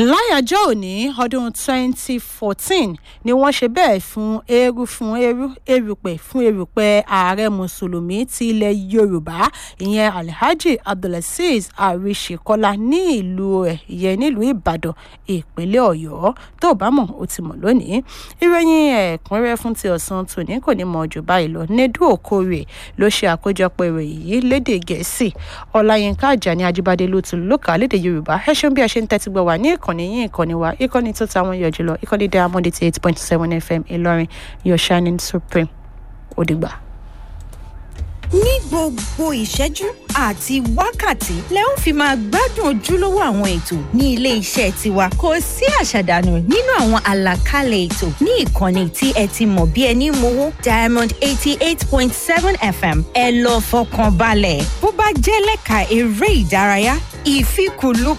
láyàjọ́ òní ọdún 2014 ni wọ́n ṣe bẹ́ẹ̀ fún eérú fún eérú erùpẹ̀ fún erùpẹ̀ ààrẹ mùsùlùmí ti ilẹ̀ yorùbá ìyẹn alhaji abdulazeez àríṣekọlá ní ìlú ẹ̀ ìyẹn nílùú ìbàdàn ìpínlẹ̀ ọ̀yọ́ tó bá mọ̀ ó ti mọ̀ lónìí ìròyìn ẹ̀kúnrẹ́ fún ti ọ̀sán tòní kò ní mọ̀ jù báyìí lọ nedu okore ló ṣe àkójọpọ̀ ìròyìn yìí lédè gẹ̀ẹ́sì ọláyínká àjàní ajíbádé ló tún lókà lédè yorùbá ẹ ṣeun bí a ṣe ń tẹ́tí gbọ́ wá ní ìkànnì yín ìkànnì wa ìkànnì tó táwọn yọ jùlọ ìkànnì diamond eighty eight point seven fm ìlọrin your shining supreme ó dìgbà. ní gbogbo ìṣẹ́jú àti wákàtí lẹ ó fi máa gbádùn ojúlówó àwọn ètò ní ilé iṣẹ́ tiwa kò sí àṣàdànù nínú àwọn àlàkalẹ̀ ètò ní ìkànnì tí ẹ ti mọ̀ bí ẹni mowó diamond eighty eight point seven fm ẹ lọ fọkàn balẹ̀ bó bá jẹ́ lẹ́ka eré ìdárayá ìfikùnlukùn